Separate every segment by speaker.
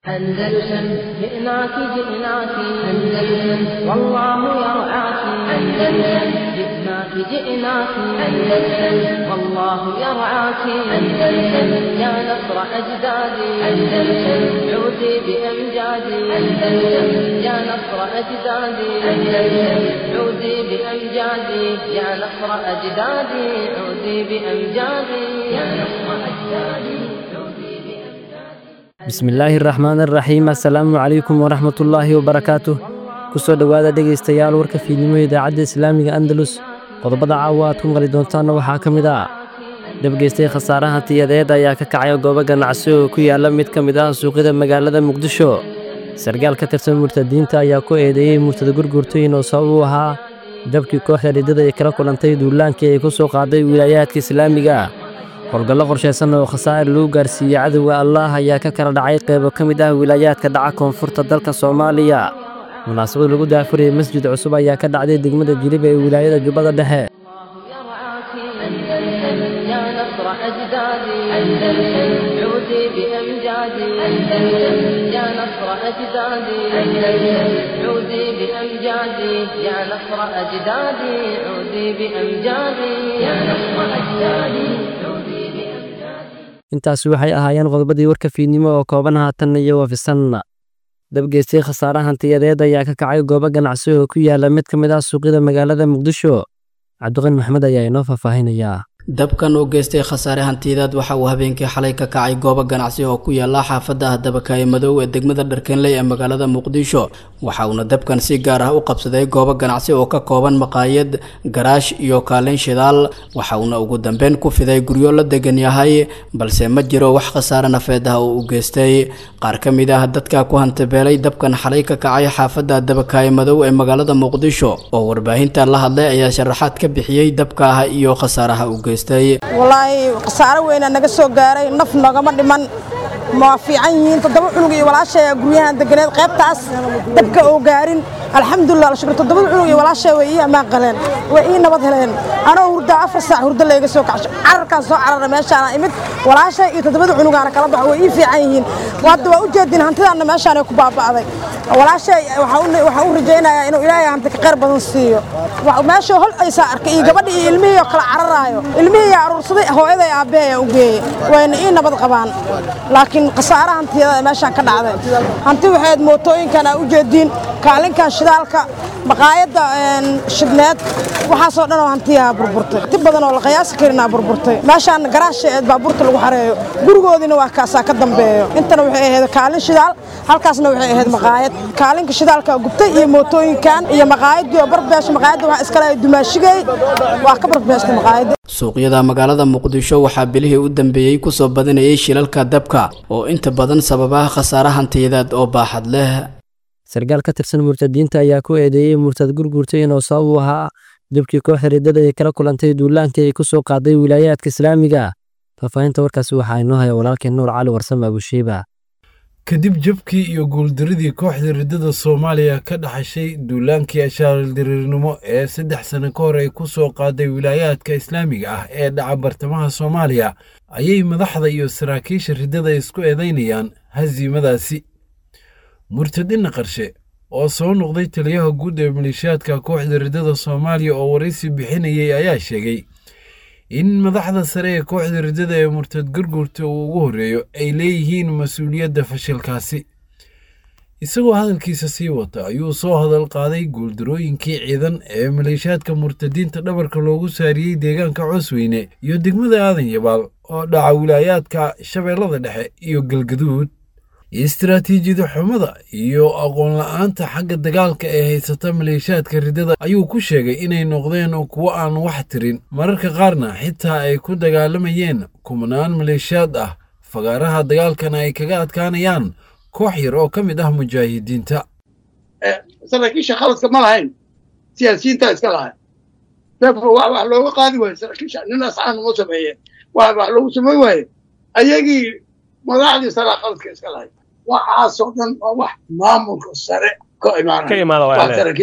Speaker 1: أندلسن جئناك جئناك أندلسن والله يرعاك أندلسن جئناك جئناك أندلسن والله يرعاك أندلسن يا نصر أجدادي أندلسن عودي بأمجادي أندلسن يا نصر أجدادي أندلسن عودي بأمجادي يا نصر أجدادي عودي بأمجادي يا نصر أجدادي
Speaker 2: bismillaahi raxmaan araxiim assalaamu calaykum waraxmatullaahi wabarakaatuh ku soo dhowaada dhegaystayaal warka fiidnimo idaacadda islaamiga andalus qodobada caawa aad ku maqli doontaanna waxaa ka mid ah dhabgeystay khasaaraha tiyadeed ayaa ka kacay goobo ganacsi oo ku yaalla mid ka mid ah suuqyada magaalada muqdisho sargaal ka tirsan murtadiinta ayaa ku eedeeyey murtada gurgurtooyin oo sabab u ahaa dabkii kooxda riddada ay kala kulantay duulaankii ay ku soo qaaday wilaayaadka islaamiga ah howlgallo qorshaysan oo khasaa'ir lagu gaarsiiyey cadowga allaah ayaa ka kala dhacay qaybo ka mid ah wilaayaadka dhaca koonfurta dalka soomaaliya munaasabad lagu daafurayay masjid cusub ayaa ka dhacday degmada jilib ee wilaayada jubbada dhexe intaasi waxay ahaayeen qodobadii warka fiidnimo oo kooban haatan iyo wafisanna dabgeystay khasaare hantiyadeed ayaa ka kacay goobo ganacsi oo ku yaalla mid ka mid ah suuqyada magaalada muqdisho cabdiqani maxmed ayaa inoo faahfaahinayaa
Speaker 3: dabkan oo geystay khasaare hantiyadeed waxa uu habeenkii xalay ka kacay goobo ganacsi oo ku yaala xaafadda ah dabakaaye madow ee degmada dharkenley ee magaalada muqdisho waxa uuna dabkan si gaar ah u qabsaday goobo ganacsi oo ka kooban maqaayad garaash iyo kaalin shidaal waxa uuna ugu dambeyn ku fiday guryo la degan yahay balse ma jiro wax khasaare nafeed ah oo u geystay qaar ka mid ah dadka ku hantabeelay dabkan xalay ka kacay xaafadda dabakaaye madow ee magaalada muqdisho oo warbaahinta la hadlay ayaa sharaxaad ka bixiyey dabka ah iyo khasaaraha u
Speaker 4: walaahi khasaaro weynaa naga soo gaaray naf nogama dhiman ma fiican yihiin toddoba cunug iyo walaashay guryahan deganeed qaybtaas dabka oo gaarin alxamdulilah alshukr toddobada cunug iyo walaashay way ii ammaan qaleen way ii nabad heleen anoo hurdaa afar saac hurdo layga soo kacsho cararkaan soo carara meeshaana imid walaashay iyo toddobada cunugaana kala baxo way ii fiican yihiin hadda waa u jeedin hantidaanna meeshaanay ku baaba'day walaashay waxaan u rajaynayaa inuu ilaahay hanti ka qayr badan siiyo meesha hol aysaa arkay iyo gabadhi iyo ilmihii oo kala cararaayo ilmihii aruursaday hooyaday aabbeeya u geeyey wayna ii nabad qabaan laakiin khasaare hantiyada meeshaan ka dhacday hanti waxayd mootooyinkan aa u jeediin kaalinkan shidaalka maqaayadda shidneed waxaasoo dhan oo hantiyaa burburtay ti badan oo la qiyaasi karinaa burburtay meeshaan garaasha eed baabuurta lagu xareeyo gurigoodiina waa kaasaa ka dambeeyo intana waxay ahayd kaalin shidaal halkaasna waxay ahayd maqaayad kaalinka shidaalka gubtay iyo mootooyinkan iyo maqaayadii oo barbeesha maqaayadda waxaa iskale dumaashigay waa ka barbeestay maqaayadda
Speaker 3: suuqyada magaalada muqdisho waxaa bilihii u dambeeyey kusoo badanayay shilalka dabka oo inta badan sababaha khasaare hantiyadeed oo baaxad leh
Speaker 2: sargaal ka tirsan murtadiinta ayaa ku eedeeyey murtad gurgurtay inuu sabab u ahaa dabkii kooxda riddada ay kala kulantay duulaankii ay ku soo qaaday wilaayaadka islaamiga faahfaahinta warkaasi waxaa inoo haya walaalkeen nuur cali warsame abushiiba
Speaker 5: kadib jabkii iyo guuldaradii kooxda riddada soomaaliya ka dhaxashay duulaankii ashaaldirirnimo ee saddex sano ka hor ay ku soo qaaday wilaayaadka islaamiga ah ee dhaca bartamaha soomaaliya ayay madaxda iyo saraakiisha riddada isku eedaynayaan hasiimadaasi murtadina qarshe oo soo noqday taliyaha guud ee maleeshiyaadka kooxda riddada soomaaliya oo waraysi bixinayay ayaa sheegay in madaxda sare ee kooxda riddada ee murtad gurgurta uu ugu horreeyo ay leeyihiin mas-uuliyadda fashilkaasi isagoo hadalkiisa sii wata ayuu soo hadal qaaday guuldarooyinkii ciidan ee maleeshiyaadka murtadiinta dhabarka loogu saariyey deegaanka coosweyne iyo degmada aadan yabaal oo dhaca wilaayaadka shabeellada dhexe iyo galgaduud istaraatiijiyada xumada iyo aqoon la-aanta xagga dagaalka ee haysata maleeshiyaadka riddada ayuu ku sheegay inay noqdeen kuwo aan wax tirin mararka qaarna xitaa ay ku dagaalamayeen kumanaan maleeshiyaad ah fagaaraha dagaalkana ay kaga adkaanayaan koox yar oo ka mid ah mujaahidiinta
Speaker 6: saraakiisha khaladka ma lahayn siyaasiyiintaa iska lahayn wax looga qaadi waayo saraakiisha nin asxaan uma sameeyeen wax loogu samayn waaye ayagii madaxdii saraa khaladka iska lahayd waxaasoo dhan waa wax maamulka sare ka imaanaya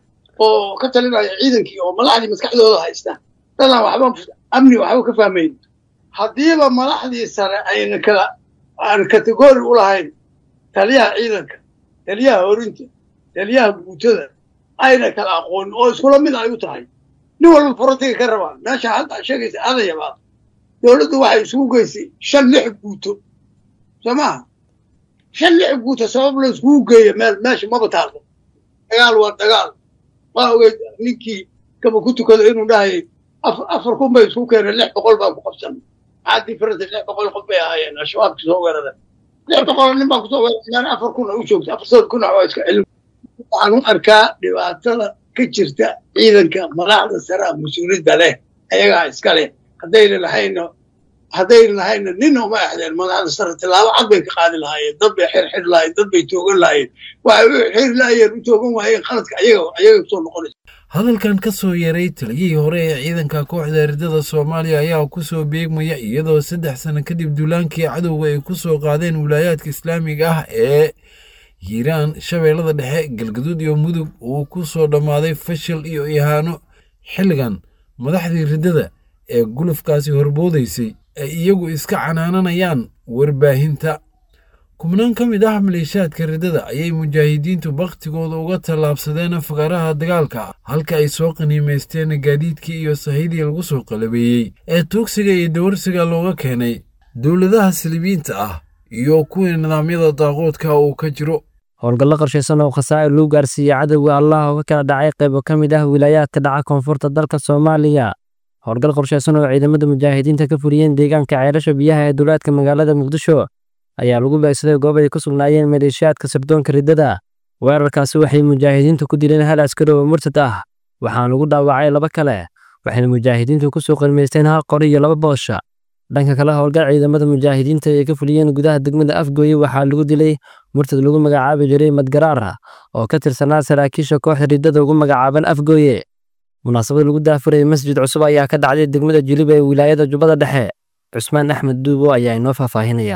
Speaker 6: oo ka talinaya ciidankii oo madaxdii maskaxdooda haysta dadaan waxba amni waxba ka fahmayn haddiiba madaxdii sare ayna kala aan kategori u lahayn taliyaha ciidanka taliyaha horinta taliyaha guutada ayna kala aqoonin oo iskula mid ay u tahay nin walba forotiga ka rabaa meesha hadda sheegaysa adayabaad dowladdu waxay isugu geysay shan lix guuto soo maaha shan lix guuto sabab la iskugu geeyo meel meesha maba taallo dagaal waa dagaal waa ogeyd ninkii kaba ku tukado inuu dhahayay afar kun bay isku keeneen lix boqol baa ku qabsan maxaa diferensa lix boqol qof bay ahaayeen al-shabaabki soo weerada lix boqol nin baa kusoo weerareen afar kun u joogta afar sad kun waa iska celin waxaan u arkaa dhibaatada ka jirta ciidanka madaxda sare a mas-uuliyadda leh ayagaa iska leh haddayna lahayna haddayna lahayna nina uma exdeen madaxda sare tilaabo cad bay ka qaadi lahaayeen dad bay xirxiri lahayen dad bay toogan lahayen waxay u xiri laayeen u toogan waayeen qaladka ayaga ayaga kusoo noqonaysa
Speaker 5: hadalkan ka soo yaray taliyihii hore ee ciidanka kooxda ridada soomaaliya ayaa ku soo beegmaya iyadoo saddex sano kadib duulaankii cadowga ay ku soo qaadeen wilaayaadka islaamiga ah ee hiiraan shabeellada dhexe galgaduud iyo mudug uu ku soo dhammaaday fashil iyo ihaano xilligan madaxdii riddada ee gulufkaasi horboodaysay ay iyagu iska canaananayaan warbaahinta kubnaan ka mid ah maleeshaadka riddada ayay mujaahidiintu bakhtigooda uga tallaabsadeen afgaraha dagaalka halka ay soo qaniimaysteen gaadiidkii iyo sahidii lagu soo qalabeeyey ee tuugsiga iyo dawarsiga looga keenay dowladaha silibiinta ah iyo kuwii nidaamyada daaqoodka uu ka jiro
Speaker 2: howlgallo qorshaysan oo khasaa'ir lagu gaarsiiyey cadowga allah oo ka kala dhacay qaybo ka mid ah wilaayaadka dhaca koonfurta dalka soomaaliya howlgal qorshaysan oo ciidamada mujaahidiinta ka fuliyeen deegaanka ceelasha biyaha ee duulaadka magaalada muqdisho ayaa lagu beegsaday goob ay ku sugnaayeen maleeshiyaadka sirdoonka riddada weerarkaasi waxay mujaahidiintu ku dileen hal askari oo murtad ah waxaana lagu dhaawacay laba kale waxayna mujaahidiintu ku soo qalmaysteen hal qori iyo laba boosha dhanka kale howlgal ciidamada mujaahidiinta ay ka fuliyeen gudaha degmada afgooye waxaa lagu dilay murtad lagu magacaabi jiray madgaraara oo ka tirsanaa saraakiisha kooxda riddada ugu magacaaban afgooye munaasabad lagu daafurayay masjid cusub ayaa ka dhacday degmada jiliba ee wilaayada jubbada dhexe cusmaan axmed duubo ayaa inoo faahfaahinaya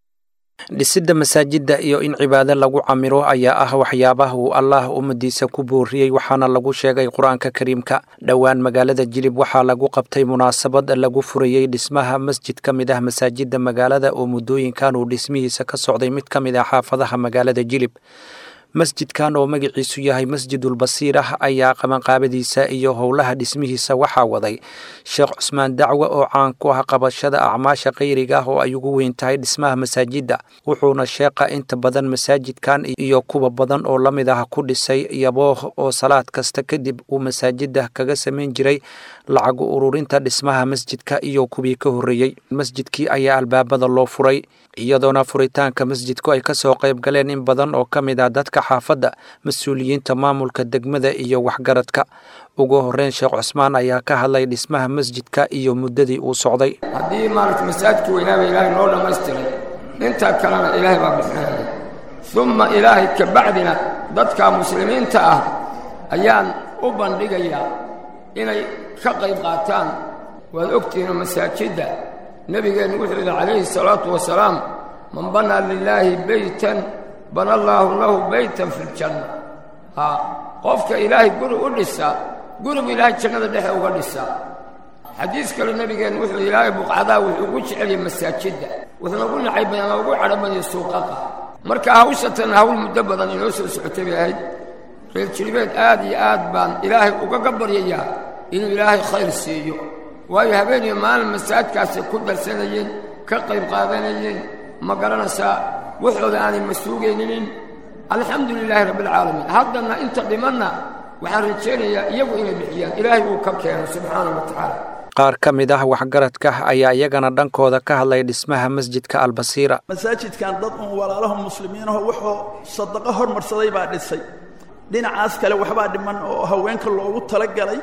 Speaker 7: dhisidda masaajidda iyo in cibaado lagu camiro ayaa ah waxyaabaha uu allaah ummadiisa ku booriyey waxaana lagu sheegay qur-aanka kariimka dhowaan magaalada jilib waxaa lagu qabtay munaasabad lagu furayey dhismaha masjid ka mid ah masaajidda magaalada oo muddooyinkan uu dhismihiisa ka socday mid ka mid ah xaafadaha magaalada jilib masjidkan oo magaciisu yahay masjidulbasiir ah ayaa qabanqaabadiisa iyo howlaha dhismihiisa waxaa waday sheekh cusmaan dacwe oo caan ku ah qabashada acmaasha khayriga ah oo ay ugu weyn tahay dhismaha masaajidda wuxuuna sheeqa inta badan masaajidkan iyo kuwa badan oo la mid ah ku dhisay yabooh oo salaad kasta kadib uu masaajidda kaga samayn jiray lacagu ururinta dhismaha masjidka iyo kuwii ka horreeyey masjidkii ayaa albaabada loo furay iyadoona furitaanka masjidku ay ka soo qayb galeen in badan oo ka mid ah dadka xaafadda mas-uuliyiinta maamulka degmada iyo waxgaradka ugu horreyn sheekh cusmaan ayaa ka hadlay dhismaha masjidka iyo muddadii uu socday
Speaker 8: haddii maaragta masaajidka weynaaba ilaahay noo dhammaystiray intaa kalena ilaahay baa bixinaya umma ilaahay ka bacdina dadka muslimiinta ah ayaan u bandhigayaa inay ka qayb qaataan waad ogtihiinoo masaajidda nebigeennu wuxuu yidhi calayhi salaatu wasalaam man banaa lilaahi beytan bana allaahu lahu beytan fi ljanna haa qofka ilaahay guri u dhisa gurigu ilaahay jannada dhexe uga dhisa xadiis kale nebigeennu wuxuu yidhi ilaahay buqcadaa wuxuu ugu jeceliyay masaajidda wuxuuna ugu nacay badan ugu cadho badaya suuqaqa marka hawshatan hawl muddo badan inoo soo socotay bay ahayd reer jiribeed aad iyo aad baan ilaahay ugaga baryayaa inuu ilaahay khayr siiyo waayo habeeniyo maalin masaajidkaasay ku darsanayeen ka qayb qaadanayeen ma garanaysaa waxooda aanay ma suugayninin alxamdu lilaahi rabbialcaalamiin haddana inta dhimanna waxaan rajaynayaa iyagu inay bixiyaan ilaahay uu ka keeno subxaanah wa tacaala
Speaker 7: qaar ka mid ah waxgaradka ayaa iyagana dhankooda ka hadlay dhismaha masjidka albasiira
Speaker 9: masaajidkan dad uun walaalaho muslimiinaho wuxuu sadaqo hormarsaday baa dhisay dhinacaas kale waxbaa dhiman oo haweenka loogu talagalay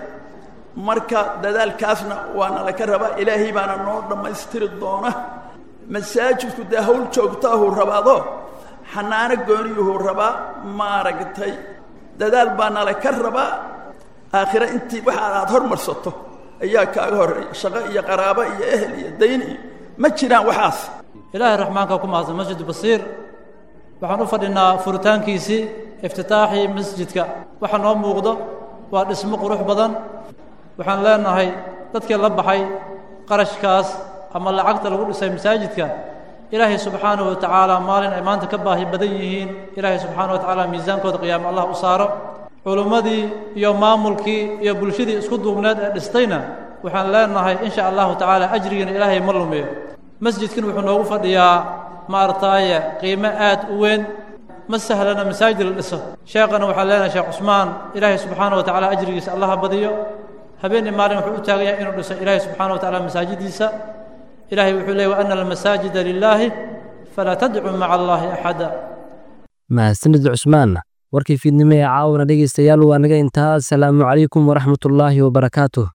Speaker 9: marka dadaalkaasna waana laka rabaa ilaahay baana noo dhammaystiri doona masaajidku dee hawl joogtaahuu rabaado xanaano gooniyuhuu rabaa maaragtay dadaal baana laka rabaa aakhire intii waxa aad hormarsato ayaa kaaga horreeya shaqo iyo qaraabo iyo ehel iyo dayn iyo ma jiraan waxaas
Speaker 10: ilaahay raxmaanka ku mahadsan masjid basiir waxaan u fadhinaa furitaankiisii iftitaaxii masjidka waxa noo muuqdo waa dhismo qurux badan waxaan leenahay dadkii la baxay qarashkaas ama lacagta lagu dhisay masaajidka ilaahay subxaanahu watacaala maalin ay maanta ka baahi badan yihiin ilaahay subxaanahu watacaala miisaankooda qiyaamo allah u saaro culummadii iyo maamulkii iyo bulshadii isku duubneed ee dhistayna waxaan leenahay insha allahu tacaala ajrigiina ilaahay ma lumiyo masjidkan wuxuu noogu fadhiyaa maaragtaaye qiimo aad u weyn ma sahlana masaajid la dhiso sheekhana waxaan leenahay sheekh cusmaan ilaahay subxaana wa tacaala ajrigiisa allaha badiyo habeenii maalin wuxuu u taagan yahay inuu dhiso ilaahay subxaana wa tacaala masaajidiisa ilaahay wuxuu leeyay wa ana almasaajida lilaahi falaa tadcuu maca allaahi axada
Speaker 2: mahadsanid cusmaan warkii fiidnimo ee caawana dhegaystayaal waa naga intaa asalaamu calaykum waraxmatullaahi wabarakaatuh